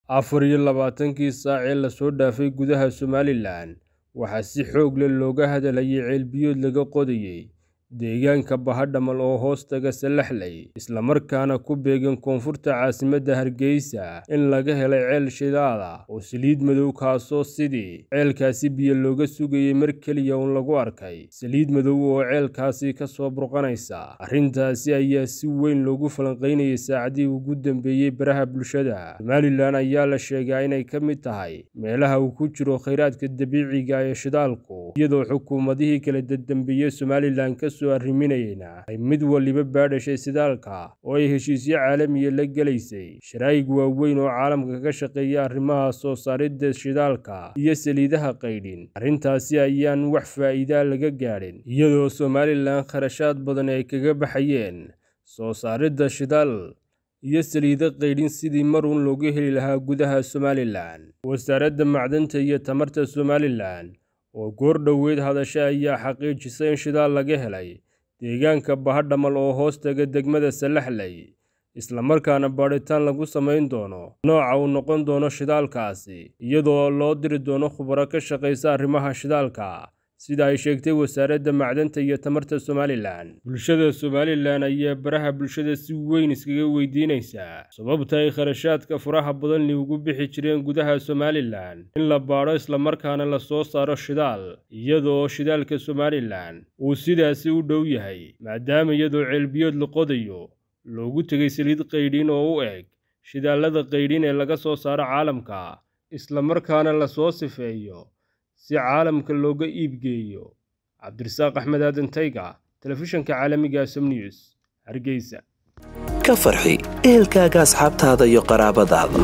afar iyo labaatankii saac ee lasoo dhaafay gudaha somalilan waxaa si xoog leh looga hadlayay ceelbiyood laga qodayay deegaanka bahadhamal oo hoostaga salaxley islamarkaana ku beegan koonfurta caasimadda hargeysa in laga helay ceel shidaal ah oo saliid madow kaasoo sidii ceelkaasi biyo looga sugayay mar keliya uun lagu arkay saliid madow oo ceelkaasi ka soo burqanaysa arrintaasi ayaa si weyn loogu falanqaynayay saacadihii ugu dambeeyey baraha bulshada somalilan ayaa la sheegaa inay ka mid tahay meelaha uu ku jiro khayraadka dabiiciga ee shidaalku iyadoo xukuumadihii kala dadambeeyey somalilan ka soo arriminayeyna ay mid waliba baadhashay shidaalka oo ay heshiisyo caalamiya la gelaysay sharaa'ig waaweyn oo caalamka ka shaqeeya arrimaha soo saaridda shidaalka iyo saliidaha qaydhin arrintaasi ayaan wax faa'iidaa laga gaadhin iyadoo somalilan kharashaad badan ay kaga baxayeen soo saaridda shidaal iyo saliido qaydhin sidii mar uun looga heli lahaa gudaha somalilan wasaaradda macdanta iyo tamarta somalilan oo goor dhoweyd hadasha ayaa xaqiijisay in shidaal laga helay deegaanka bahadhamal oo hoostaga degmada salaxley islamarkaana baadhitaan lagu samayn doono nooca uu noqon doono shidaalkaasi iyadoo loo diri doono khubaro ka shaqaysa arrimaha shidaalka sida ay sheegtay wasaaradda macdanta iyo tamarta somalilan bulshada somalilan ayaa baraha bulshada si weyn iskaga weydiinaysaa sababta ay kharashaadka furaha badanli ugu bixi jireen gudaha somalilan in la baadho islamarkaana la soo saaro shidaal iyadoo shidaalka somalilan uu sidaasi u dhow yahay maadaama iyadoo ceelbiyood la qodayo loogu tegay saliid qaydhin oo u eg shidaalada qaydhin ee laga soo saaro caalamka islamarkaana la soo sifeeyo si caalamka looga iibgeeyo cabdirasaaq axmed aadan tayga telefishanka caalamiga som news hargeysa ka farxi ehelkaaga asxaabtaada iyo qaraabadaada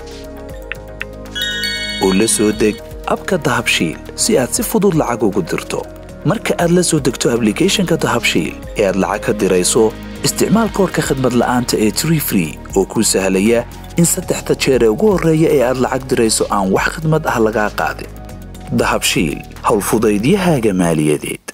oo la soo deg abka dahabshiil si aad si fudud lacag ugu dirto marka aad la soo degto ablicathonka dahabshiil ee aad lacag ka dirayso isticmaal koorka khadmad la'aanta ee tree free oo kuu sahlaya in saddexda jeer ee ugu horreeya ee aad lacag dirayso aan wax khadmad ah lagaa qaadin dahabshiil howlfudaydiyahaaga maaliyadeed